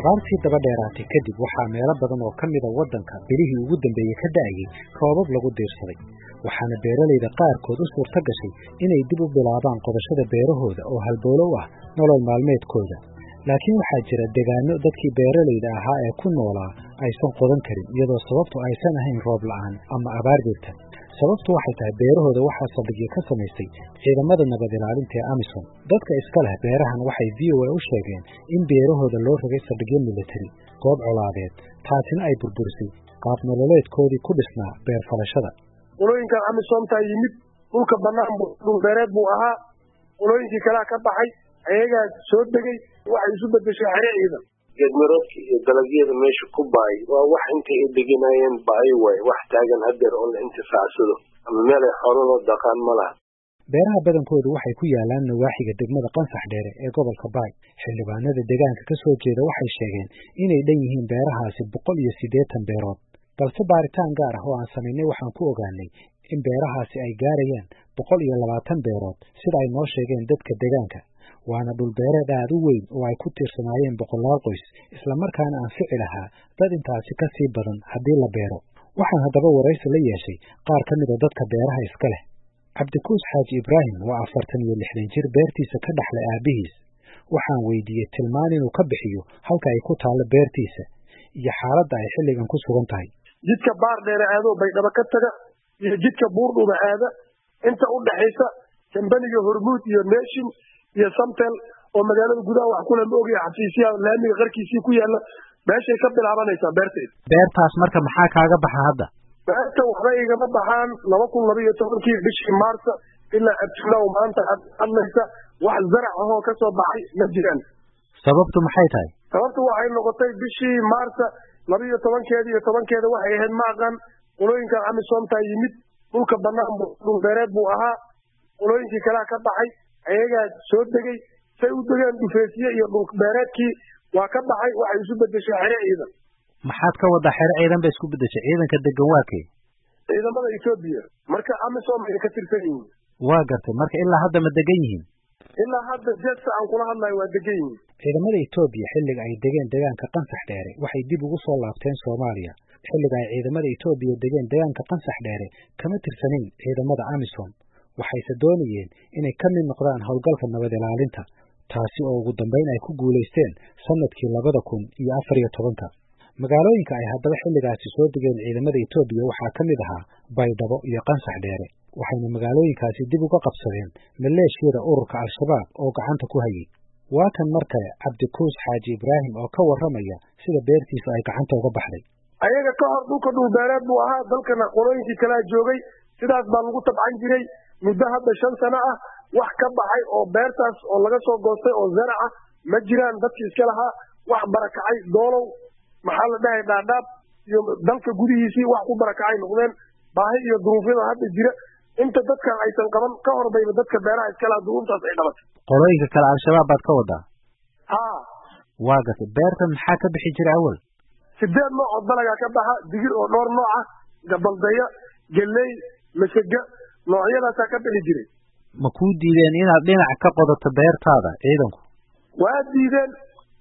abaartii daba dheeraatay kadib waxaa meelo badan oo ka mida waddanka bilihii ugu dambeeyey ka da'ayey roobab lagu diirsaday waxaana beeralayda qaarkood u suurto gashay inay dib u bilaabaan qodashada beerahooda oo halboolo u ah nolol maalmeedkooda laakiin waxaa jira degaano dadkii beeralayda ahaa ee ku noolaa aysan qodan karin iyadoo sababtu aysan ahayn roob la'aan ama abaar jirta sababtu waxay tahay beerahooda waxaa saldhigyo ka samaystay ciidamada nabad ilaalinta ee amisom dadka iska leh beerahan waxay v o a u sheegeen in beerahooda loo rogay saldhigyo militari goob colaadeed taasina ay burburisay qaab nololeedkoodii ku dhisnaa beer falashada qolooyinkan amisomtaa yimid dhulka bannaan dhulbeereed buu ahaa qolooyinkii kalea ka baxay ayagaa soo degay waxay isu bedeshay xere ciidan geedmiroodka iyo dalagyada meesha ku baay waa wax intay ay degenayeen baayo waay wax taagan hadeer oo la intifaacsado ama meel ay xoololoo daqaan ma laha beeraha badankoodu waxay ku yaalaan nawaaxiga degmada qansax dheere ee gobolka baay xildhibaanada deegaanka ka soo jeeda waxay sheegeen inay dhan yihiin beerahaasi boqol iyo siddeetan beerood balse baaritaan gaar ah oo aan samaynay waxaan ku ogaanay in beerahaasi ay gaarayaan boqol iyo labaatan beerood sida ay noo sheegeen dadka deegaanka waana dhulbeereed aad u weyn oo ay ku tiirsanaayeen boqolaal qoys islamarkaana anfici lahaa dad intaasi ka sii badan haddii la beero waxaan haddaba waraysi la yeeshay qaar ka mida dadka beeraha iska leh cabdikuus xaaji ibraahim waa afartan iyo lixdan jir beertiisa ka dhaxlay aabbihiis waxaan weydiiyey tilmaan inuu ka bixiyo halka ay ku taallo beertiisa iyo xaaladda ay xilligan ku sugan tahay jidka baar dheere aadoo baydhabo ka taga iyo jidka buurdhuba aada inta u dhaxaysa kambaniga hormuud iyo neeshin iyo samtel oo magaalada gudaha wax kula ma ogaya xafiisyaha laamiga qarkiisii ku yaala meeshay ka bilaabanaysaa beertayda beertaas marka maxaa kaaga baxa hadda beerta waxba igama baxaan laba kun laba iyo tobankii bishii maarsa ilaa abtinow maanta hadlaysa wax zarac ahoo ka soo baxay ma jiraan sababtu maxay tahay sababtu waxay noqotay bishii maarsa laba iyo tobankeeda iyo tobankeeda waxay ahayd maaqan qolooyinkan amisomtaa yimid dhulka bannaan dhulbeereed buu ahaa qolooyinkii kalea ka baxay ayagaa soo degay say u degeen dhufeesiye iyo dhulbeereedkii waa ka baxay waxay isu bedeshay xere ciidan maxaad ka waddaa xere ciidan bay isku bedeshay ciidanka degan waa kee ciidamada etoobiya marka amisom ay ka tirsan yihiin waa gartay marka ilaa hadda ma degan yihiin ilaa hadda jeesta aan kula hadlayo waa degan yihiin ciidamada etoobiya xilliga ay degeen degaanka qansax dheere waxay dib ugu soo laabteen soomaaliya xilliga ay ciidamada etoobiya degeen degaanka qansax dheere kama tirsanayn ciidamada amisom waxayse doonayeen inay ka mid noqdaan howlgalka nabad ilaalinta taasi oo ugu dambayn ay ku guulaysteen sannadkii labada kun iyo afar iyo tobanka magaalooyinka ay haddaba xilligaasi soo degeen ciidamada etoobiya waxaa ka mid ahaa baydhabo iyo qansax dheere waxayna magaalooyinkaasi dib uga qabsadeen maleeshiyada ururka al-shabaab oo gacanta ku hayay waa kan mar kale cabdikuus xaaji ibraahim oo ka warramaya sida beertiisa ay gacanta uga baxday ayaga ka hor dhulka dhulbeereed buu ahaa dalkana qolooyinkii kalea joogay sidaas baa lagu tabcan jiray muddo hadda shan sano ah wax ka baxay oo beertaas oo laga soo goostay oo zarac ah ma jiraan dadkii iska lahaa wax barakacay doolow maxaa la dhahay dhaadhaab iyo dalka gudihiisii wax ku barakacay noqdeen baahi iyo duruufyada hadda jira inta dadkan aysan qaban ka hor bayba dadka beeraha iska lahaa duruuftaas ay dhabatay qolooyinka kale al-shabaab baad ka wadaa haa waa gatay beertan maxaa ka bixi jira awal sideed nooc oo dalagaa ka baxa digir oo dhowr nooc ah gabaldaya geley masega noocyadaasaa ka bixi jiray ma kuu diideen inaad dhinac ka qodato beertaada ciidanku waa diideen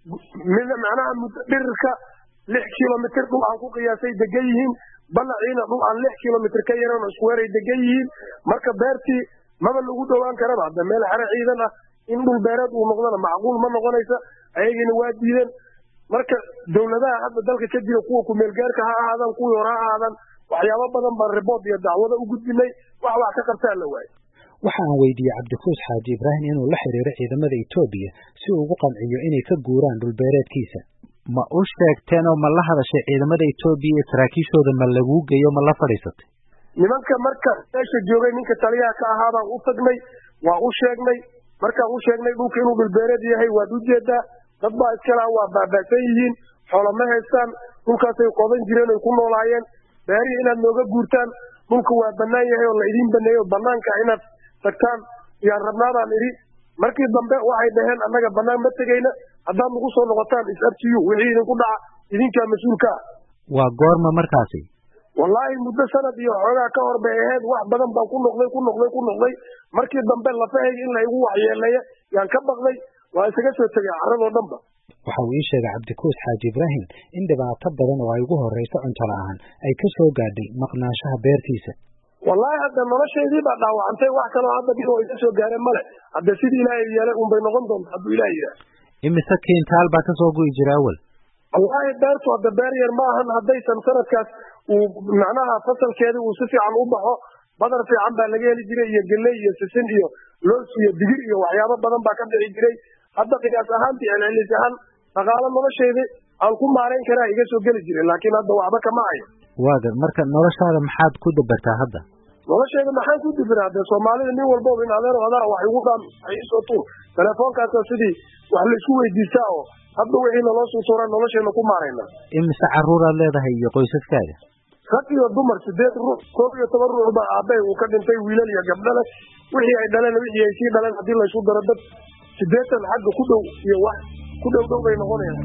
macnaha dhirirka lix kilomitr dhul aan ku qiyaasay degan yihiin balaciina dhul aan lix kilomitr ka yaran oo iskuweeray degan yihiin marka beertii maba lagu dhowaan karaba hadda meel xere ciidan ah in dhul beereed uu noqdona macquul ma noqonaysa ayagiina waa diideen marka dawladaha hadda dalka ka jira kuwa kumeelgaarka ha ahaadaan kuwii hore ha ahaadaan waxyaabo badan baan ribood iyo dacwado u gudbinay wax wax ka qabtaa la waaye waxa aan weydiiyey cabdikuus xaaji ibraahim inuu la xiriiro ciidamada etoobiya si uu ugu qanciyo inay ka guuraan dhulbeereedkiisa ma u sheegteen oo ma la hadashay ciidamada etoobiya iyo saraakiishooda ma laguu geeyo ma la fadhiisatay nimanka marka meesha joogay ninka taliyaha ka ahaa baan u tagnay waa u sheegnay markaan u sheegnay dhulka inuu dhulbeereed yahay waad ujeedaa dad baa iskalaha waa baaba'san yihiin xoola ma haystaan dhulkaasay qodan jireen oy ku noolaayeen beerihii inaad nooga guurtaan dhulka waa bannaan yahay oo la idiin baneeyo banaanka inaad tagtaan yaan rabnaadaan idhi markii dambe waxay dhaheen annaga bannaan ma tegayna haddaad nagu soo noqotaan is abtiyu wixii idinku dhaca idinkaa mas-uulka ah waa goorma markaasi wallaahi muddo sanad iyo xoogaa ka hor bay ahayd wax badan baan ku noqday ku noqday ku noqday markii dambe lafahayga in la igu waxyeeleeya yaan ka baqday waa isaga soo tegay carradoo dhanba waxa uu ii sheegay cabdikuus xaaji ibraahim in dhibaato badan oo ay ugu horrayso cunto la'aan ay ka soo gaadhay maqnaanshaha beertiisa wallaahi hadda noloshaydii baa dhaawacantay wax kaloo hadda dhib oo iga soo gaareen male hadda sidii ilaahay yeelay unbay noqon doonta hadduu ilaah yidhaah imise kiintaal baa kasoo gu'i jira awal wallaahi beertu hadda beer yar ma ahan haddaysan sanadkaas uu macnaha fasalkeedii uu si fiican u baxo badar fiican baa laga heli jiray iyo geley iyo sisin iyo loos iyo digir iyo waxyaabo badan baa ka dhici jiray hadda qiyaas ahaantii celcelis ahaan dhaqaalo nolosheedii aan ku maarayn karaa iga soo geli jiray laakiin hadda waxba kama hayo waaga marka noloshaada maxaad ku dabartaa hadda nolosheeda maxaan ku dibiraa dee soomaalida nin walbaba in adeer adaa wax igu dhaam wax iisoo tuur telefoonkaasa sidii wax laisku weydiistaa oo hadda wixii naloo soo tuuraa nolosheena ku maarayna imise carruuraad leedahay iyo qoysaskaaga rag iyo dumar sideed ruux koob iyo toban ruux baa aabbay uu ka dhintay wiilal iyo gabdhale wixii ay dhaleen wixii ay sii dhaleen haddii laysu daro dad sideetan xagga ku dhow iyo wax ku dhow dhow bay noqonayaan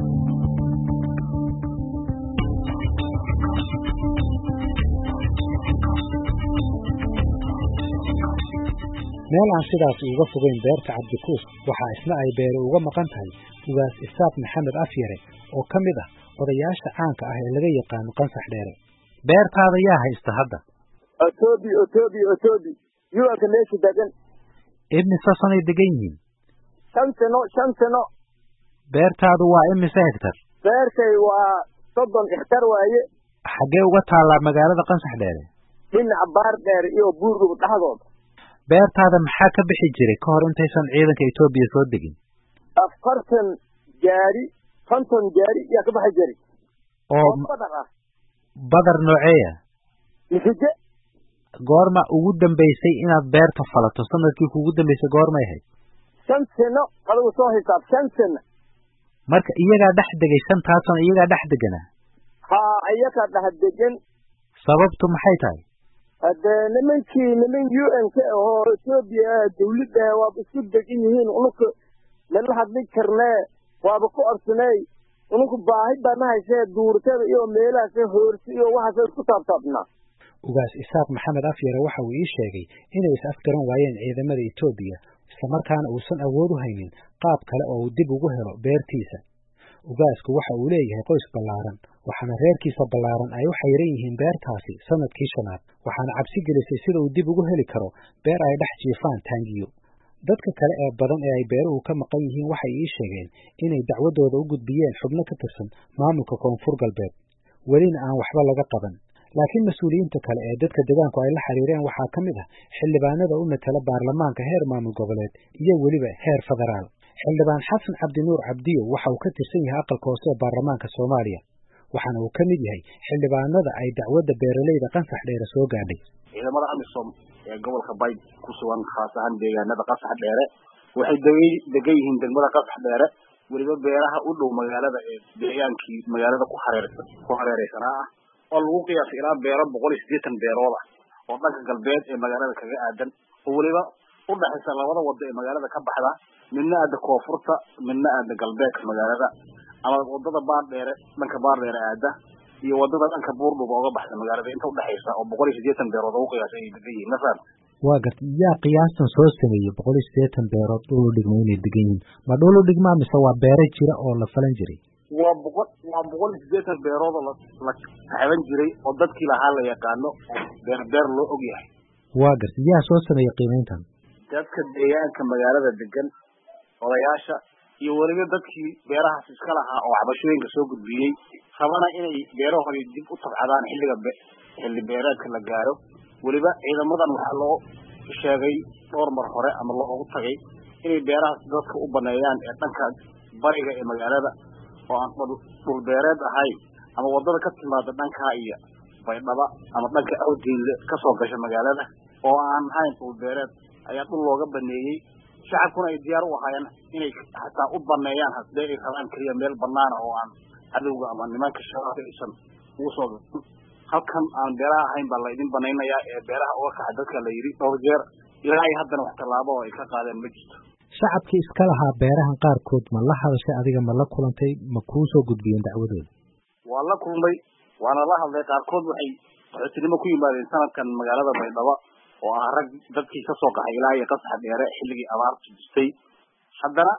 meel aan sidaas uga fogeyn beerta cabdikuus waxaa isna ay beeri uga maqan tahay ugaas isaaq maxamed afyare oo ka mid ah odayaasha caanka ah ee laga yaqaano qansax dheere beertaada yaa haysta hadda otobi otobi otobi yuanka meesha degan imise sanay degan yihiin shan sano shan sano beertaadu waa imise hegtar beertay waa soddon hektar waaye xaggee uga taallaa magaalada qansax dheere dhinaca baar dheer iyo buurdhub dhexdooda beertaada maxaa ka bixi jiray ka hor intaysan ciidanka etoobiya soo degin afartan gaari konton gaari yaa ka baxi jiray oo badar ah badar nooceeya misige goorma ugu dambaysay inaad beerta falato sanadkii kuugu dambaysay goormay ahayd shan sano adigu soo hisaab shan sano marka iyagaa dhex degay shantaas sano iyagaa dhex deganaa haa iyakaa dhex degan sababtu maxay tahay haddee nimankii niman u n k oo etoobiya dawladda waaba isku degan yihiin ununka nala hadli karnee waaba ku orsaney ununku baahi baana haysee duurtada iyo meelahaas hoorsi iyo waxaas isku taabtaabnaa ugaas isaaq maxamed afyare waxa uu ii sheegay inay is afgaran waayeen ciidamada etoobiya islamarkaana uusan awood u haynin qaab kale oo uu dib ugu helo beertiisa ugaasku waxa uu leeyahay qoys ballaaran waxaana reerkiisa ballaaran ay u xayran yihiin beertaasi sanadkii shanaad waxaana cabsi gelisay sida uu dib ugu heli karo beer ay dhex jiifaan taangiyo dadka kale ee badan ee ay beeruhu ka maqan yihiin waxay ii sheegeen inay dacwadooda u gudbiyeen xubno ka tirsan maamulka koonfur galbeed welina aan waxba laga qaban laakiin mas-uuliyiinta kale ee dadka deegaanku ay la xiriireen waxaa ka mid ah xildhibaanada u matala baarlamaanka heer maamul goboleed iyo weliba heer federaal xildhibaan xasan cabdinuur cabdiyo waxa uu ka tirsan yahay aqalka hoose ee baarlamaanka soomaaliya waxaana uu ka mid yahay xildhibaanada ay dacwadda beeraleyda qansax dheere soo gaadhay ciidamada amisom ee gobolka bayd ku sugan khaas ahaan deegaanada qasax dheere waxay degan yihiin degmada qasax dheere weliba beeraha u dhow magaalada ee deegaankii magaalada ku hareer ku hareereysanaa ah oo lagu qiyaasay ilaa beero boqol iyo siddeetan beerood ah oo dhanka galbeed ee magaalada kaga aadan oo weliba u dhexaysa labada wado ee magaalada ka baxda midna aada koonfurta midna aada galbeedka magaalada ama wadada baardheere dhanka baardheere aada iyo wadada dhanka buurdhuba oga baxda magaalada inta udhexaysa oo boqol iyo siddeetan beerood ugu qiyaasay ay degan yihiin mafaham waa garta yaa qiyaastan soo sameeyey boqol iyo siddeetan beerood dhul u dhigma inay degan yihiin ma dhul u dhigmaa mise waa beere jira oo la falan jiray waa boqol waa boqol iyo siddeetan beerood oo la la taxban jiray oo dadkii lahaa la yaqaano oo beer beer loo og yahay waa garta yaa soo sameeyey qiimayntan dadka deegaanka magaalada degan odayaasha iyo weliba dadkii beerahaas iska lahaa oo cabashooyinka soo gudbiyey rabana inay beerahoodii dib u tabcadaan xilliga xilli beereedka la gaaro weliba ciidamadan waxaa loo sheegay dhowr mar hore ama loogu tagay inay beerahaas dadka u baneeyaan ee dhanka bariga ee magaalada oo aan dhul beereed ahayn ama wadada ka timaada dhankaa iyo baydhaba ama dhanka awdiinle kasoo gasha magaalada oo aan ahayn dhul beereed ayaa dhul looga baneeyey shacabkuna ay diyaar u ahaayeen inay xataa u baneeyaan hadee ay rabaan keliya meel banaana oo aan cadowga ama nimanka shabaabka aysan ugu soo gain halkan aan beeraha ahayn baa laydin banaynayaa ee beeraha uga kaxa dadka la yidhi dhowr jeer ilaa ay haddana wax tallaabo oo ay ka qaadeen ma jirto shacabkii iska lahaa beerahan qaarkood ma la hadashay adiga ma la kulantay ma kuu soo gudbiyeen dacwadooda waa la kulmay waana la hadlay qaarkood waxay qaxootinimo ku yimaadeen sanadkan magaalada baydhabo oo ah rag dadkii kasoo qaxay ilaa iyo qasaxa dheere xilligii abaartu jirtay haddana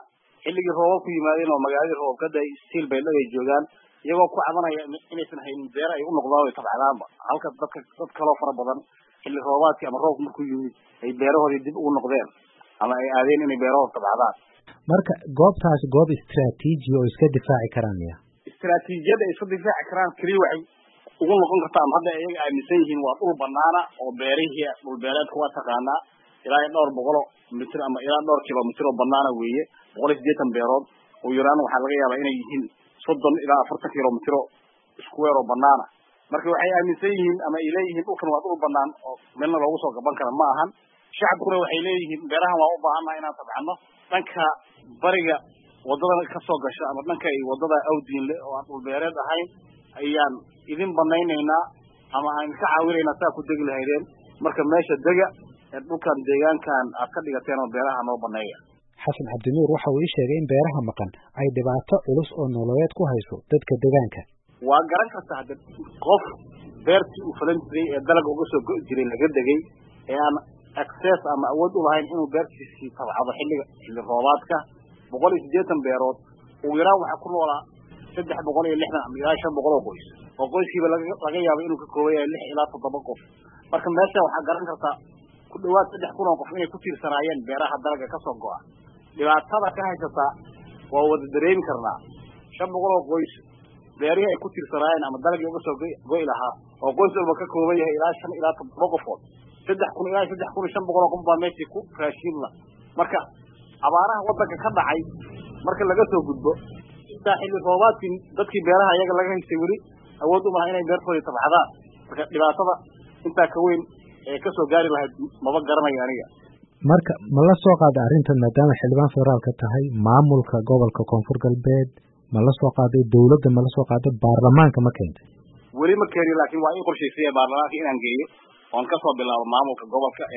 xilligii roobab ku yimaadeen oo magaaladii roobab ka day stiil bay dhagay joogaan iyagoo ku cabanaya inaysan haynin beer ay u noqdaan ay tabcadaanba halka dadka dad kaloo fara badan xilli roobaadkii ama roobku markuu yimid ay beerahoodii dib ugu noqdeen ama ay aadeen inay beerahooda tabcadaan marka goobtaasi goob istraatiiji oo iska difaaci karaan ya istraatiijiyadda ay iska difaaci karaan keliya waxay ugu noqon kartaa ama hadda iyaga aaminsan yihiin waa dhul banaana oo beerihii dhul beereedka waa taqaanaa ilaa iyo dhowr boqol oo mitir ama ilaa dhowr kilomitir oo banaana weeye boqol iyo siddeetan beerood oo yaraan waxaa laga yaabaa inay yihiin soddon ilaa afartan kilomitiro square oo banaana marka waxay aaminsan yihiin ama ay leeyihiin dhulkan waa dhul banaan oo meelna loogu soo gaban kara ma ahan shacabkuna waxay leeyihiin beerahan waa u baahannaha inaan tabcano dhanka bariga wadada kasoo gasha ama dhanka ay wadada awdiinle oo aan dhul beereed ahayn ayaan idin banaynaynaa ama aan ka caawinaynaa saa ku degi lahaydeen marka meesha dega ee dhulkan deegaankan aad ka dhigateen oo beeraha noo baneeya xasan cabdinuur waxa uu ii sheegay in beeraha maqan ay dhibaato culus oo nololeed ku hayso dadka deegaanka waa garan kartaa hadde qof beertii uu falan jiray ee dalaga uga soo go'i jiray laga degay ee aan access ama awood u lahayn inuu beertiisii tabcado xilliga xilli roobaadka boqol iyo siddeetan beerood ugu yaraan waxaa ku noolaa saddex boqol iyo lixdan ama ilaa shan boqol oo qoys oo qoyskiiba laga laga yaabo inuu ka kooban yahay lix ilaa toddoba qof marka meesha waxaa garan kartaa ku dhawaad saddex kun oo qof inay ku tiirsanaayeen beeraha dalaga kasoo go'a dhibaatada ka haysataa waa wada dareemi karnaa shan boqol oo qoys beerihii ay ku tiirsanaayeen ama dalagii uga soo go'i lahaa oo qoys walba ka kooban yahay ilaa shan ilaa toddoba qofood saddex kun ilaa saddex kun iyo shan boqol oo qof baa meeshii ku raashiin la marka abaaraha wadanka ka dhacay marka laga soo gudbo intaa xilli roobaadkii dadkii beeraha iyaga laga haystay weli awood umaha inay beertoodii tabcadaan marka dhibaatada intaa ka weyn ee kasoo gaari lahayd maba garanayo aniga marka ma la soo qaada arrintan maadaama xildhibaan federaalka tahay maamulka gobolka koonfur galbeed ma la soo qaaday dawladda ma la soo qaaday baarlamaanka ma keentay weli ma keeni laakiin waa ii qorshaysaya baarlamaanka inaan geeyo oon kasoo bilaabo maamulka gobolka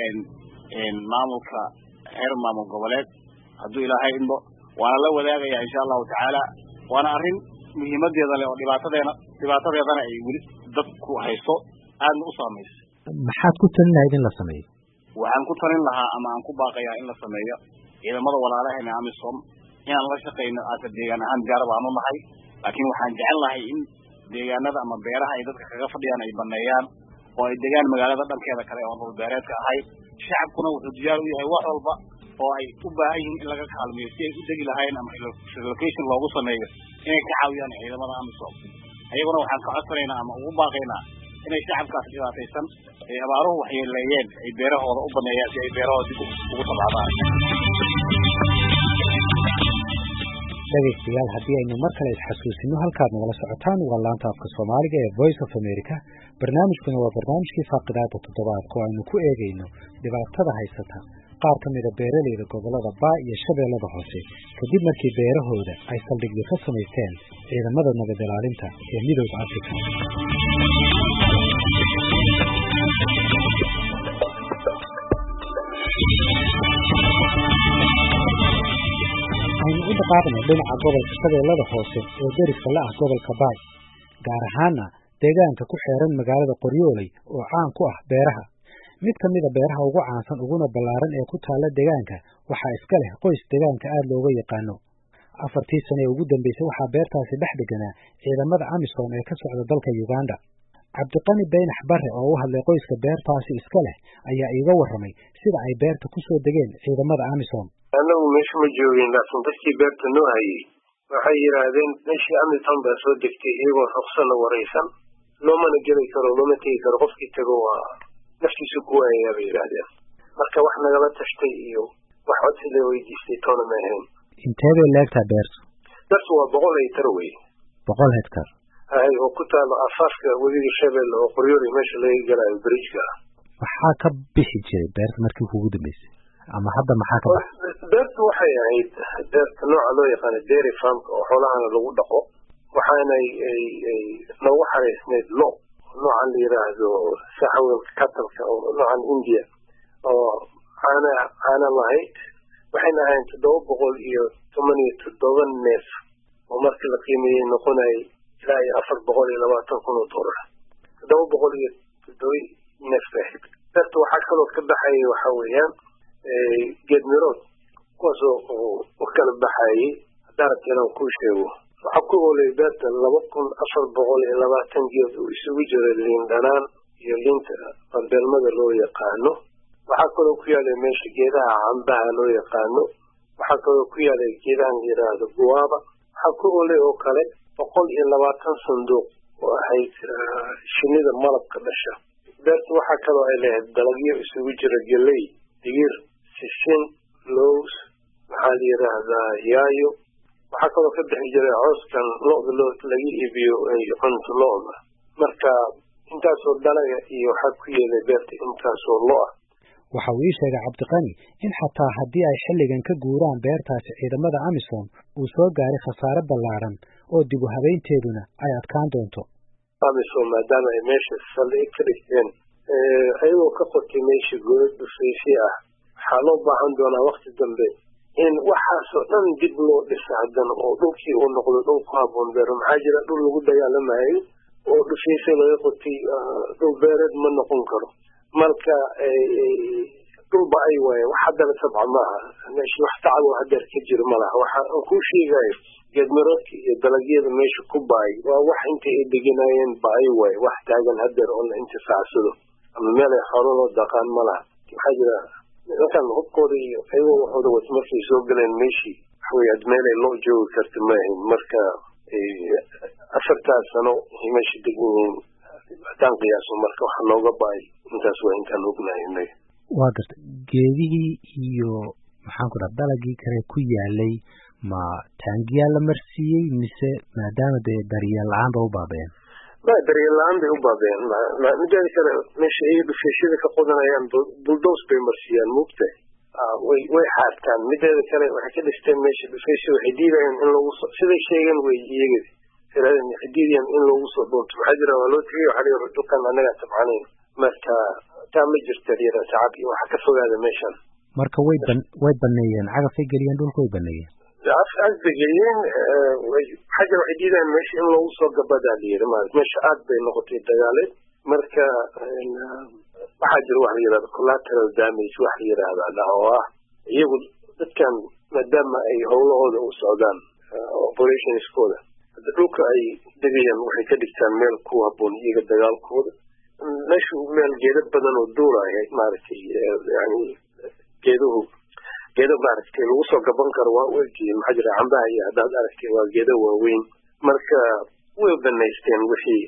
maamulka heer maamul goboleed hadduu ilaahay indho waana la wadaagaya insha allahu tacaala waana arrin muhiimadeeda leh oo dhibaatadeena dhibaatadeedana ay weli dadku haysto aadna u saamaysa maxaad ku talin lahayd in la sameeyo waxaan ku talin lahaa ama aan ku baaqayaa in la sameeyo ciidamada walaalaheena amisom inaan la shaqayno aata deegaan ahaan diyaar baanu nahay laakiin waxaan jecel lahay in deegaanada ama beeraha ay dadka kaga fadhiyaan ay baneeyaan oo ay degaan magaalada dhankeeda kale oo dhul beereedka ahayd shacabkuna wuxuu diyaar u yahay wax walba oo ay u baahan yihiin in laga kaalmeeyo si ay u degi lahayn ama relocation loogu sameeyo inay ka caawiyaan ciidamada amisom ayaguna waxaan ka codsanaynaa ama ugu baaqaynaa inay shacabkaas dhibaataysan ay abaaruhu waxyeeleeyeen ay beerahooda u baneeyaan si ay beerahooda dib ugu tabcadaan dhegaystayaal haddii aynu mar kale isxasuusino halkaad nagala socotaan waa laanta afka soomaaliga ee voice of america barnaamijkuna waa barnaamijkii faaqidaada toddobaadka oo aynu ku eegayno dhibaatada haysata qaar ka mida beeraleyda gobollada baa iyo shabeellada hoose kadib markii beerahooda ay saldhigyo ka samaysteen ciidamada nabad ilaalinta ee midooda africa aynu u dhaqaaqno dhinaca gobolka shabeellada hoose oo deriska la ah gobolka baay gaar ahaana deegaanka ku xeeran magaalada qoryooley oo caan ku ah beeraha mid ka mida beeraha ugu caansan uguna ballaaran ee ku taalla deegaanka waxaa iska leh qoys deegaanka aad looga yaqaano afartii sane ee ugu dambeysay waxaa beertaasi dhex deganaa ciidamada amisom ee ka socda dalka uganda cabdiqani baynax barre oo u hadlay qoyska beertaasi iska leh ayaa iiga warramay sida ay beerta ku soo degeen ciidamada amisom anagu meesha ma joogin laakiin dadkii beerta noo hayay waxay yidhaahdeen meeshii amisom baa soo degtay iyagoo ruqsana waraysan loomana geli karo looma tegi karo qofkii tago waa naftiisu ku waayayaa bay yidhaahdeen marka wax nagala tashtay iyo wax codsi la weydiistay toona ma ahayn intee bay leegtaa beertu beertu waa boqol hektar wey boqol hektar hay oo ku taalo afaafka webiga shabeelle oo qoryooley meesha laga galayo bridgeka ah maxaa ka bixi jiray beerta markii kugu dambeysay ama hadda maxaa ka baxa beertu waxay ahayd beerta nooca loo yaqaano dairy farmka oo xoolahana lagu dhaqo waxaanay ay ay noogu xaraysneyd lo noocan la yidhaahdo saxawelka katalka oo noocan india oo caana caana lahayd waxayna ahayn toddoba boqol iyo toban iyo toddoba neef oo markii la qiimeeyey noqonayay ilaa iyo afar boqol iyo labaatan kun oo dollar toddoba boqol iyo toddoba neef bay ahayd beerta waxaa kaloo ka baxayay waxa weeyaan geed mirood kuwaasoo u kala baxayay haddaan rabta inaan kuu sheego waxaa ku oolay beerta laba kun afar boqol iyo labaatan geed uu isugu jiro liin dhanaan iyo liinta banbeelmada loo yaqaano waxaa kaloo ku yaalay meesha geedaha cambaha loo yaqaano waxaa kaloo ku yaalay geedahan la yidhaahdo guwaaba waxaa ku oolay oo kale boqol iyo labaatan sanduuq oo ahayd shinida malabka dhasha beerta waxaa kaloo ay lahayd dalagyo isugu jira geley digir sisin lows maxaa la yidhaahdaa yaayo waxaa kaloo ka bixi jiray cooskan lo-da loo laga iibiyo cunto lo-da marka intaasoo dalaga iyo waxaa ku yeelay beerta intaasoo lo-ah waxa uu ii sheegay cabdiqani in xataa haddii ay xilligan ka guuraan beertaasi ciidamada amisom uu soo gaaray khasaare ballaadhan oo dib u habeynteeduna ay adkaan doonto amisom maadaama ay meesha saldhig ka dhigteen ayagoo ka qotay meesha godad dhufaysi ah waxaa loo baahan doonaa wakti dambe in waxaasoo dhan dib loo dhisa haddana oo dhulkii uu noqdo dhul ku haboon beero maxaa jira dhul lagu dagaalamayo oo dhufaysi laga qotay dhul beereed ma noqon karo marka dhulba ay waaye wax haddana sabca maaha meesha wax tacabo hadeer ka jiro malaha waxa aan kuu sheegayo geedmiroodka iyo dalagyada meesha ku baay waa wax intay ay deganayeen ba ay waaye wax taagan hadeer oo la intifaacsado ama meel ay xoololoo daqaan malaha maxaa jira nimankan hubkooda iyo ayagoo waxooda wato markay soo galeen meeshii waxawey ad meelay loo joogi karta maahayn marka afartaas sano ay meesha degan yihiin haddaan qiyaaso marka waxa looga baay intaas waa intaan ognahay inaga waa garta geedihii iyo maxaan ku dhaha dalagii kale ku yaalay ma taangiyaa la marsiiyey mise maadaama dee daryeel la-aan ba u baabeen ma daryeel la-aan bay u baabeen mideeda kale meesha ay dhufeeshada ka qodanayaan buldos bay marsiiyaan muugtahay way way xaartaan mideeda kale waxay ka dhisteen meesha dhufeesha waxay diidayaan in lagu so siday sheegeen wey iyaga waxay diidayaan in loogu soo doonto waxaa jira waa loo tegay waxaa la dhulkan annagaa tabcanayn marka taa ma jirta yara tacab iyo waxa ka fogaada meeshan marka way ban way baneeyeen cagafay geliyeen dhulka way baneeyeen afbay geliyeen waxaa jira waxay diidayaan meesha in loogu soo gabadaa la yiri maarata meesha aad bay noqotay dagaaleed marka waxaa jira wax la yidhahda collateral damage wax la yidhaahda oo ah iyagu dadkan maadaama ay howlahooda u socdaan operationskooda hadda dhulka ay degayaan waxay ka dhigtaan meel ku haboon iyaga dagaalkooda meeshu meel geeda badan oo duuraya maaragtay yani geeduhu geedo maaragtay lagu soo gaban karo waa u egyihiin maxaa jira cambaha iyo haddaad aragtay waa geedo waaweyn marka way banaysteen wixii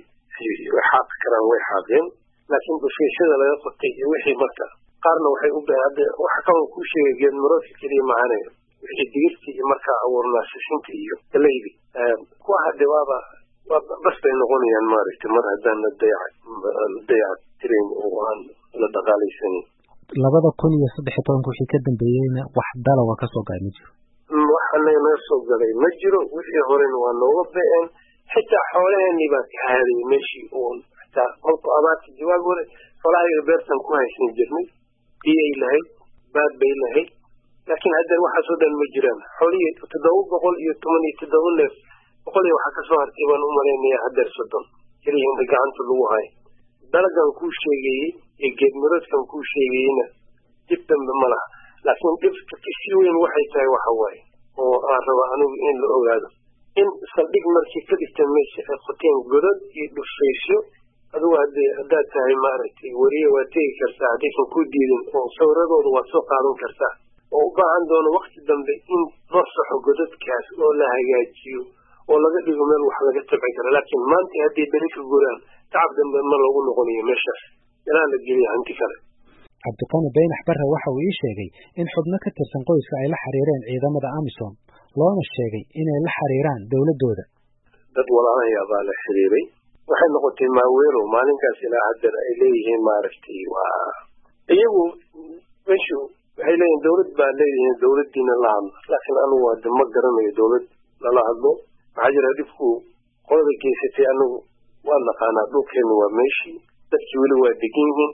xaaqi karaan way xaaqeen laakiin dhufeeshada laga qotay iyo wixii marka qaarna waxay u hadda waxa kaloo kuu sheegay geed maroodka keliya maahane wixii digirtii iyo markaa abuurnaa sisinta iyo galeydi kuwa hadde waaba waa bas bay noqonayaan maaragtay mar haddaan la dayac la dayac tirayn oo aan la dhaqaalaysanin labada kun iyo saddex iyo tobanka wixii ka dambeeyeyna wax dalawa ka soo gaay ma jiro wax anaga naga soo galay ma jiro wixii horena waa nooga be-een xitaa xoolaheenii baa ka haadayay meeshii uun xitaa kolku abaarta jawaab hore xoolahayga beertan ku haysan jirnay biyay lahayd baad bay lahayd laakiin haddana waxaasoo dhan ma jiraan xoolihii toddoba boqol iyo toban iyo toddoba neef boqol iyo waxaa kasoo hartay baan u malaynaya hadeer soddon keliya inta gacanta lagu hayo dalagan kuu sheegayey iyo geedmiroodkan kuu sheegayeyna dib dambe ma laha laakiin dhibka kasii weyn waxay tahay waxa waaye oo aan raba anigu in la ogaado in saldhig markii ka dhigta meesha ay qoteen godad iyo dhufaysyo adigu hadee haddaad tahay maaragtay weriye waad tegi kartaa haddaysan ku diidin oo sawiradooda waad soo qaadan kartaa oo u baahan doono wakti dambe in loo saxo godadkaas oo la hagaajiyo oo laga dhigo meel wax laga tabci karo laakiin maanta hadday beri ka guraan tacab dambe ma loogu noqonayo meeshaas ilaa la geliya hanti kale cabdiqani baynax barre waxa uu ii sheegay in xubno ka tirsan qoyska ay la xiriireen ciidamada amisom loona sheegay inay la xiriiraan dowladdooda dad walaalahayaa baa la xiriiray waxay noqotay maaweelo maalinkaas ilaa hadeer ay leeyihiin maaragtay waa iyagu meshu waxay leeyihin dowlad baa leeyihiin dowladdiina la hadlo laakiin anigu hade ma garanayo dowlad lala hadlo maxaa jira dhibku qolada geysatay anigu waa naqaanaa dhulkeena waa meeshii dadkii weli waa degan yihiin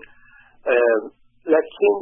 laakiin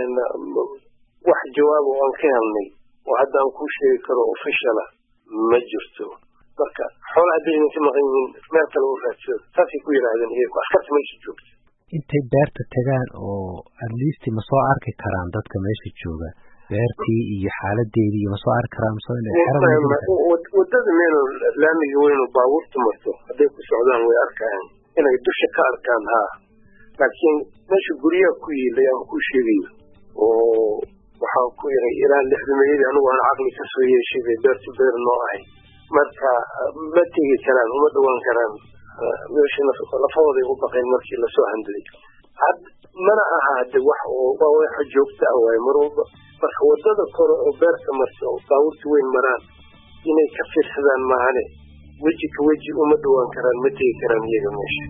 wax jawaab oo aan ka helnay oo hadda aan kuu sheegi karo officiala ma jirto marka xoola hadday idinka maqan yihiin meel kale u raadsado saasay ku yidhaahdeen iyagu askarta meesha joogta intay beerta tagaan oo at least ma soo arki karaan dadka meesha jooga beertii iyo xaaladeedii iyo ma soo arki karaan wadada meel laamiga weynu baabuurta marto hadday ku socdaan way arkayaan inay dusha ka arkaan haa laakiin meesha guryaha ku yiilay aan ku sheegayo oo waxaan ku yahay ilaa lixdameeyadii anigu aan caqli ka soo yeeshay bay beertu beer noo ahay marka ma tegi karaan uma dhawaan karaan meesha lafahooday u baqeen markii lasoo handlay had mana aha hade wax oo waa waxa joogta ah waaye mar walba marka wadada kore oo beerta marta oo baabuurta weyn maraan inay ka fiirsadaan maahane weji ka weji uma dhawaan karaan ma tegi karaan iyaga meesha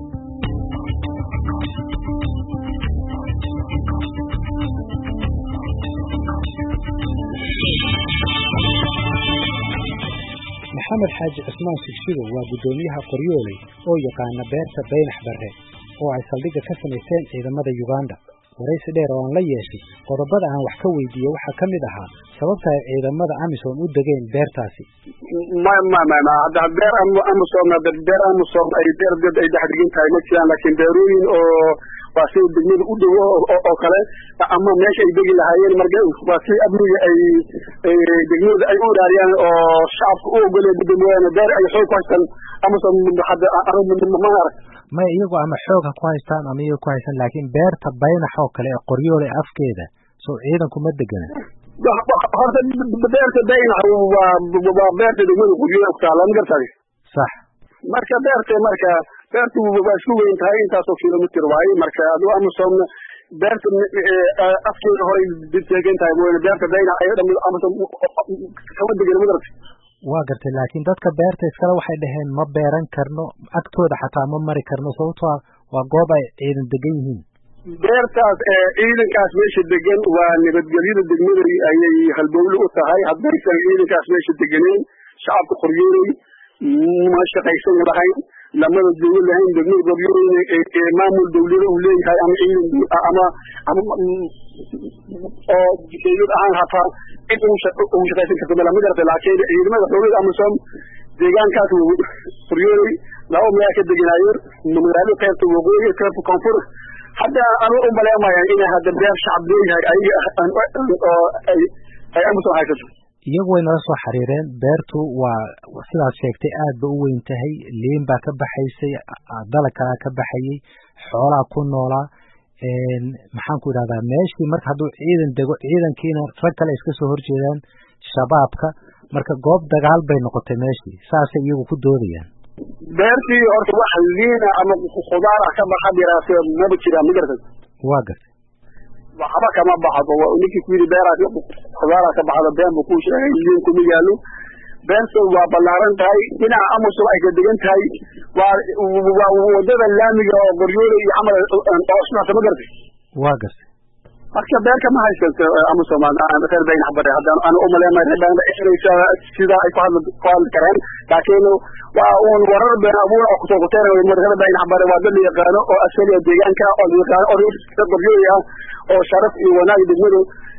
maxamed xaaji cismaan shigshigo waa guddoomiyaha qoryooley oo yaqaana beerta baynax barre oo ay saldhigga ka samaysteen ciidamada yuganda waraysi dheer oo aan la yeeshay qodobada aan wax ka weydiiyey waxaa ka mid ahaa sababta ay ciidamada amisom u degeen beertaasi ma ma ma ma hadda beer amisom beer amisom ay beer dad ay dhex degan tahay ma jiraan laakiin beerooyin oo waa sida degmada u dhow oo kale ama meesha ay degi lahaayeen marka waa si amniga ay degmada ay u ilaariyaan oo shacabka u ogoleen midda mooyaane beer ay xoog ku haystaan amisom hadda ma arag maya iyagu ama xoog ha ku haystaan ama iyaga ku haystaan laakiin beerta baynax oo kale ee qoryoole afkeeda soo ciidanku ma degana horta beerta baynax waa waa beerta degmada qoryoole ku taala ma gartay sax marka beerta marka beertu waa isku weyn tahay intaasoo kilomitr waaye marka aduu amisom beerta afkeeda horay degan tahay mooyaane beerta baynax ay dham amisom kama degan ma garatay waa gartay laakiin dadka beerta iskale waxay dhaheen ma beeran karno agtooda xataa ma mari karno sababtoo waa goob ay ciidan degan yihiin beertaas ciidankaas meesha degan waa nabadgelyada degmada ayay halbowle u tahay haddaysan ciidankaas meesha deganeyn shacabka qoryooley ma shaqaysan lahayn lamada dawla lahayn degmada qoryooleyna maamul dawlada uu leeyahay ama ciidan ama ama oo dawlad ahaan hataa cid ugu shaqaysan karto mala ma garata laakiin ciidamada xoogada amisom deegaankaas qoryooley laba magaala ka deganaayeen magaalo qaybta waqooyi qaybta koonfur hadda anu u maleemaya inay hadda beer shacab leeyahay ayaga oo ay ay amisom haysato iyagu way nala soo xiriireen beertu waa sidaad sheegtay aad ba u weyn tahay liin baa ka baxaysay dalag kalaa ka baxayay xoolaa ku noolaa maxaan ku idhahdaa meeshii marka hadduu ciidan dego ciidankiina rag kale iska soo horjeedaan shabaabka marka goob dagaal bay noqotay meeshii saasay iyagu ku doodayaan beertii horta wax liina ama khudaar ah ka baxa diraase maba jiraan ma gartay waa gartay waxba kama baxdo ninkii ku yidhi beeraa khudaara ka baxda been buu ku sheegay liin kuma yaalo beerta waa ballaaran tahay dhinaca amusul ay ka degan tahay waa waa wadada laamiga oo qoryoole iyo camal oo isdhexta ma gartay waa gartay marka beerka ma haysato amusom reer baynax bare haddaan ana umaleemay reer baynax inaysa sidaa ay ku hadli ku hadli kareen laakiin waa uun warar been abuur oo kusoo kuteeraya reer baynax bare waa dad la yaqaano oo asaliya deegaanka oo la yaqaano oo reer qoryoole ah oo sharaf iyo wanaag degmadu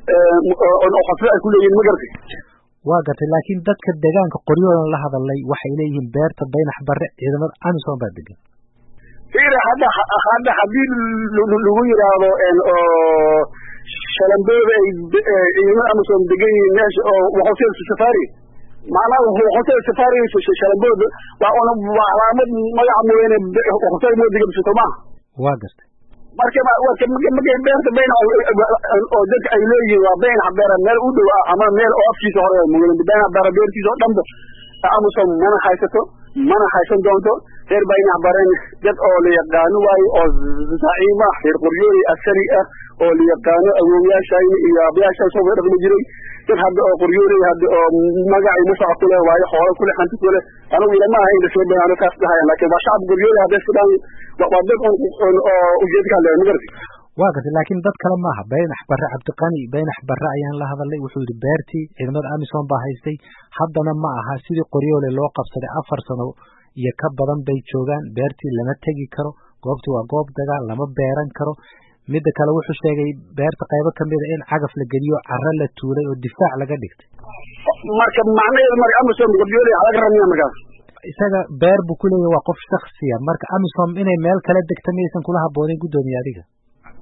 oo khasbe ay ku leeyihiin ma gartay waa gartay laakiin dadka deegaanka qoryoolan la hadalay waxay leeyihiin beerta baynax bare ciidamada amisom baa degan fiir hadda hadda haddii lagu yidhaahdo oo shalambooda ay ciidamada amisom degan yihiin meesha oo hotel safari macnaha hotel safari shalambooda waa una waa calaamad magaca mooyaane hotel moo degan bisato maaha waa gartay marka markay beerta bayna oo dadka ay leeyihiin waa baynax beera meel u dhow ah ama meel oo afkiisa hore baynax beera beertiisa oo dhanba amisom mana haysato mana haysan doonto reer baynax baren dad oo la yaqaano waaye oo zaciima reer qoryooli askari ah oo la yaqaano awoowayaashayna iyo abayaashaan soo dhaqmi jiray dad hadda oo qoryooli hadda oo magacay musaca ku leh waayo xoolo kule hanti ku leh anigu ilama aha in lasoo bayaano kaas dhahayan laakiin waa shacab qoryooli hadday fidhaan waa dad oo ujeedka hadlaya ma garti waa gartay laakiin dad kale maaha baynax barre cabdiqani baynax barre ayaan la hadalay wuxuu yidhi beertii ciidamada amisom baa haystay haddana ma aha sidii qoryoole loo qabsaday afar sano iyo ka badan bay joogaan beertii lama tegi karo goobtii waa goob dagaal lama beeran karo midda kale wuxuu sheegay beerta qaybo kamida in cagaf la geliyo caro la tuulay oo difaac laga dhigtay marka macnaheedu marka amisom qoryoole waxaa laga rabnaya markaas isaga beer buu ku leeyahy waa qof shaksiya marka amisom inay meel kale degta miyaysan kula haboonin guddoomiye adiga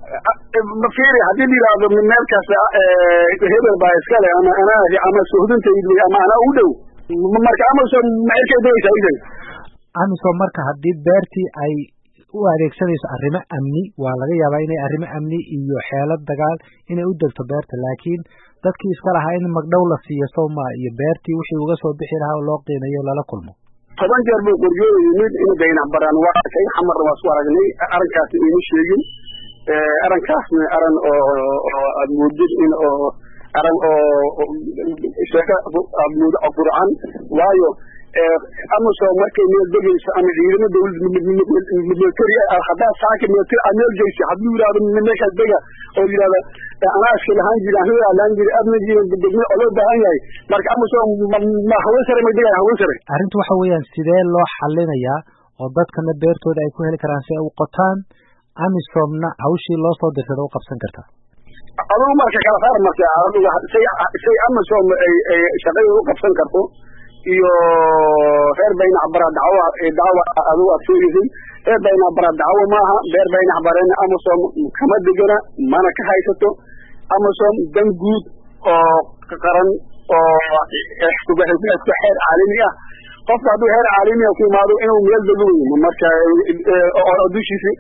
fiiri haddii la yidhaahdo meel kasta hebel baa iskale ama anaa ama sohdintayda ama anaa u dhow marka amazon macerkay degaysaa idan amisom marka haddii beertii ay u adeegsanayso arrimo amni waa laga yaabaa inay arrimo amni iyo xeelad dagaal inay u degto beerta laakiin dadkii iska lahaa in magdhow la siiyo sowma iyo beertii wixii uga soo bixi lahaa oo loo qiimeeyo lala kulmo toban jeer buu qoryooda yimid in daynac baraan waa arkay xamarna waa isku aragnay arrinkaasi iima sheegin arrinkaasna aran oo aad moodid in oo aran oo sheeko aad moodo qurcan waayo amazon markay meel degayso ama ciidamo dawlad military haddaa saaka military aad meel geysa hadduu yidhahdo meeshaas dega oo yidhahda anaa iska lahaan jiri anaa lahaan jiri amnigiina degme oo loo baahan yahay marka amazon ma haween sare may degaya haween sare arrintu waxa weeyaan sidee loo xalinayaa oo dadkana beertooda ay ku heli karaan si ay u qotaan amisomna hawshii loo soo dirsada u qabsan kartaa adugu marka kala saar marka aduga say say amazon ay ay shaqada u qabsan karto iyo reer baynac bara dacwo dacwo adigu aad sheegaysay reer baynac bara dacwo maaha reer baynac barena amazon kama degana mana ka haysato amazon dan guud oo qaran oo xeer caalami ah qofka hadduu heer caalamiya ku imaado inuu meel dego wey marka oo dushiisi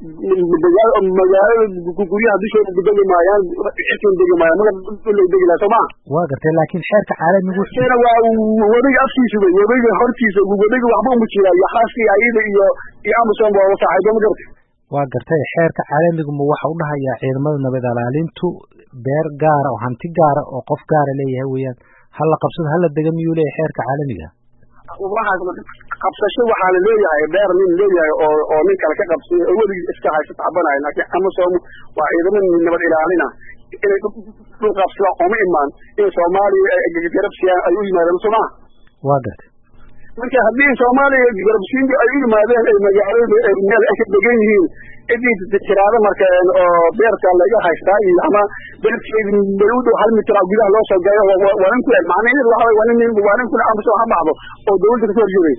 magaalada guryaha dushooda degi maayaan cirkan degi maayaan maga dhulay degi laha soo maa waa gartay laakiin xeerka caalamigu na waa wadiga afkiisa wey wadiga hortiisa wadiga waxba uma jira iyo khaaskii ayada iyo iyo amazon ba saaxiibo ma gartay waa gartay xeerka caalamigu ma waxa u dhahayaa ciidamada nabad ilaalintu beer gaara oo hanti gaara oo qof gaara leeyahay weeyaan hala qabsado hala dega miyuu leeyahay xeerka caalamiga waxaas qabsasho waxaa la leeyahay beer nin leeyahay oo oo nin kale ka qabsay oo weligii iska haysta tacbanayo laakiin amazon waa ciidamo nabad ilaalina inay dhul qabsadaan ooma imaan in soomaaliya garabsiyaan ay u yimaadeen soo maha waa gartay marka haddii soomaaliya garabsiinta ay u yimaadeen ay magaalada ay meel ay ka degan yihiin cidii tiraada marka oo beerta laga haystaa iyo ama beerteedi meel u dhow hal mitir gudaha loo soo gayo waa nin kule macnaheedu waxa waa nin waa nin kule amazon ha baxdo oo dawladda kasoo horjeeday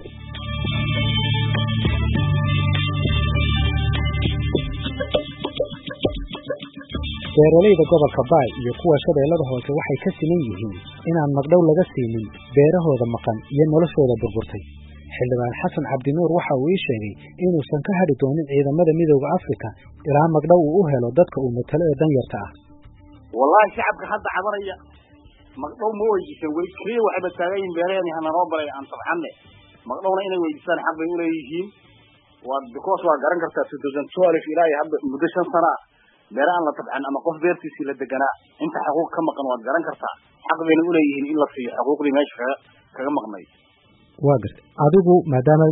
beeralayda gobolka baay iyo kuwa shabeellada hoose waxay ka siman yihiin inaan magdhow laga siinin beerahooda maqan iyo noloshooda burburtay xildhibaan xasan cabdinuur waxa uu ii sheegay inuusan ka hadhi doonin ciidamada midooda afrika ilaa magdhow uu u helo dadka uu matalo ee danyarta ah wallahi shacabka hadda cabanaya magdhow ma weydiisan wey keliya waxayba taagan yihin beeraheen hananoo baray aan tabxanne magdhowna inay weydiistaan xaq bay uleeyihiin waa because waa garan kartaa two thousand twelve ilaa iyo hadda muddo shan sana ah beere aan la tabcan ama qof beertiisii la deganaa inta xuquuq ka maqan waad garan kartaa xaq bayna uleeyihiin in la siiyo xuquuqdii meesha kaga kaga maqnay waa gartay adigu maadaama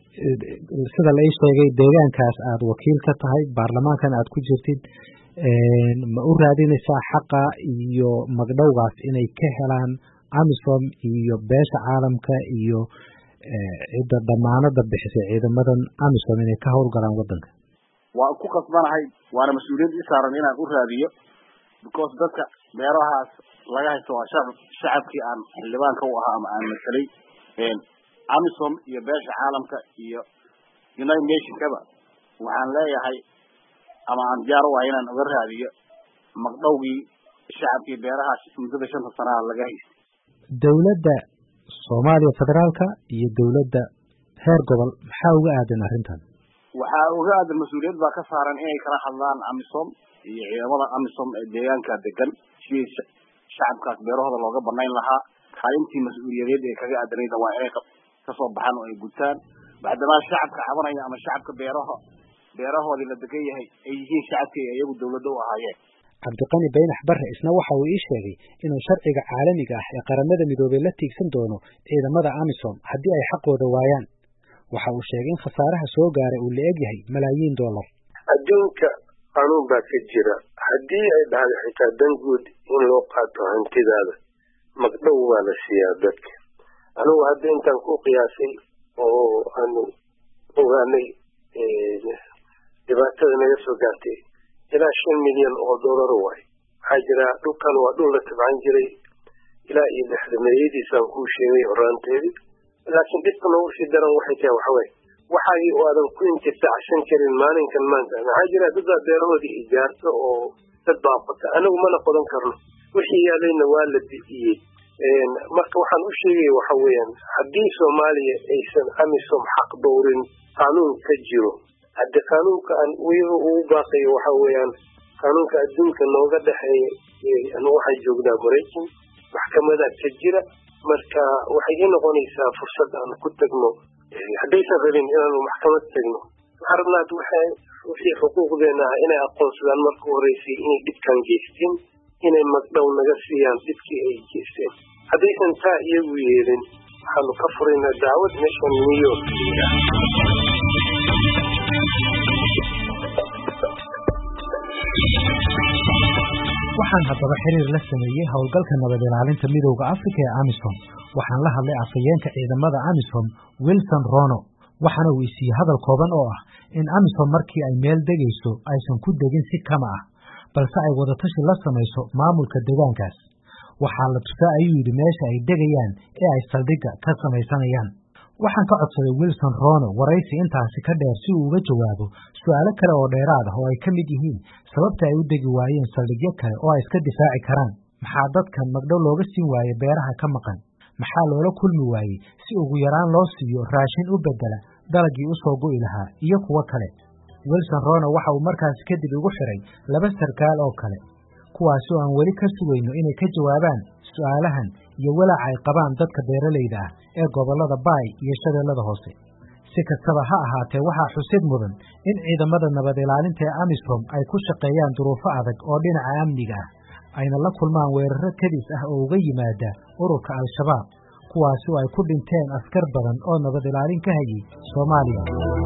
sida la ii sheegay deegaankaas aad wakiil ka tahay baarlamaankan aad ku jirtid ma u raadinaysaa xaqa iyo magdhowgaas inay ka helaan amisom iyo beesha caalamka iyo cidda damaanada bixisay ciidamadan amisom inay ka howlgalaan waddanka waan ku qasbanahay waana mas-uuliyad ii saaran inaan u raadiyo because dadka beerahaas laga haysto waa shacab shacabkii aan xildhibaanka u ahaa ama aan masalay amisom iyo beesha caalamka iyo united nationkaba waxaan leeyahay ama aan diyaar u ahay inaan uga raadiyo magdhowgii shacabkii beerahaas muddada shanta sanaha laga haystay dowladda soomaaliya federaalka iyo dowladda heer gobol maxaa uga aadan arrintan waxaa uga aadan mas-uuliyad baa ka saaran inay kala hadlaan amisom iyo ciidamada amisom ee deegaanka degan sidii shacabkaas beerahooda looga banayn lahaa kaalintii mas-uuliyadeed ee kaga aadanayda waa inay kasoo baxaan oo ay gutaan bacdamaa shacabka cabanaya ama shacabka beeraha beerahoodii la degan yahay ay yihiin shacabkii ay iyagu dawladda u ahaayeen cabdiqani baynax barre isna waxa uu ii sheegay inuu sharciga caalamiga ah ee qaramada midoobey la tiigsan doono ciidamada amisom haddii ay xaqooda waayaan waxa uu sheegay in khasaaraha soo gaaray uu la eg yahay malaayiin dollar adduunka qanuun baa ka jira haddii ay dhahdo xitaa dan guud in loo qaato hantidaada magdhow waa la siiyaa dadka anigu hadda intaan ku qiyaasay oo aanu ogaanay dhibaatada naga soo gaartay ilaa shan milyan oo dollar waay waxaa jira dhulkan waa dhul la tabcan jiray ilaa iyo lixdameeyadiisaan kuu sheegay horaanteedii laakiin dhibka noogu sii daran waxay tahay waxaway waxay aadan ku intifaacsan karin maalinkan maanta maxaa jira dadaa beerahoodii ijaarto oo dad baa qota anagu mana qodan karno wixii yaalayna waa la bixiyey marka waxaan u sheegaya waxa weeyaan haddii soomaaliya aysan amisom xaq dowrin qaanuun ka jiro hadde qaanuunka aan weliba ugu baaqayo waxa weeyaan qaanuunka adduunka nooga dhexeeya anu waxaan joognaa maraykan maxkamada ka jira marka waxay ii noqonaysaa fursad aan ku tagno haddaysan rabin inaanu maxkamad tagno waxaan rabnaa wixii xuquuqdeena ah inay aqoonsadaan marka horeysay inay dhibkan geysteen inay magdhow naga siiyaan dhibkii ay geysteen haddaysan taa iyagu yeelin waxaanu ka furaynaa daawad meeshan new york waxaan haddaba xiriir la sameeyey howlgalka nabad ilaalinta midowda afrika ee amisom waxaan la hadlay afhayeenka ciidamada amisom wilson rono waxaana uu isiiyey hadal kooban oo ah in amisom markii ay meel degayso aysan ku degin si kama ah balse ay wadatashi la samayso maamulka deegaankaas waxaa la tusaa ayuu yidhi meesha ay degayaan ee ay saldhigga ka samaysanayaan waxaan ka codsaday wilson rono waraysi intaasi ka dheer si uu uga jawaabo su'aalo kale oo dheeraad ah oo ay ka mid yihiin sababta ay u degi waayeen saldhigyo kale oo ay iska difaaci karaan maxaa dadkan magdhow looga siin waaye beeraha ka maqan maxaa loola kulmi waayey si ugu yaraan loo siiyo raashin u beddela dalagii u soo go'i lahaa iyo kuwo kale wilson rono waxa uu markaasi kadib igu xidhay laba sarkaal oo kale kuwaasi oo aan weli ka sugayno inay ka jawaabaan su'aalahan iyo walaaca ay qabaan dadka beeralayda ah ee gobollada baay iyo shabeellada hoose si kastaba ha ahaatee waxaa xusid mudan in ciidamada nabad ilaalinta ee amisom ay ku shaqeeyaan duruufo adag oo dhinaca amniga ah ayna la kulmaan weeraro kadis ah oo uga yimaada ururka al-shabaab kuwaasi oo ay ku dhinteen askar badan oo nabad ilaalin ka hayay soomaaliya